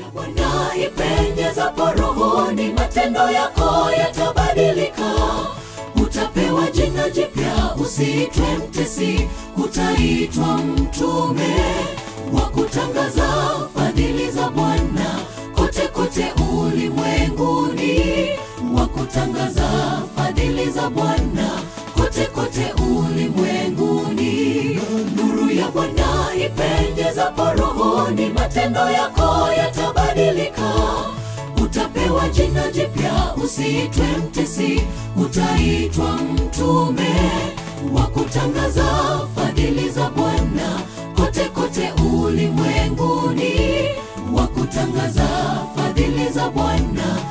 Bwana ipenyezapo rohoni, matendo yako yatabadilika. Utapewa jina jipya, usiitwe mtesi, utaitwa mtume wa kutangaza fadhili za Bwana kote kote ulimwenguni, wa kutangaza fadhili za Bwana kote kote ulimwenguni. Nuru ya Bwana ipenyezapo rohoni, matendo yako yatabadilika. Utapewa jina jipya, usiitwe mtesi, utaitwa mtume wa kutangaza fadhili za Bwana kote kote ulimwenguni, wa kutangaza fadhili za Bwana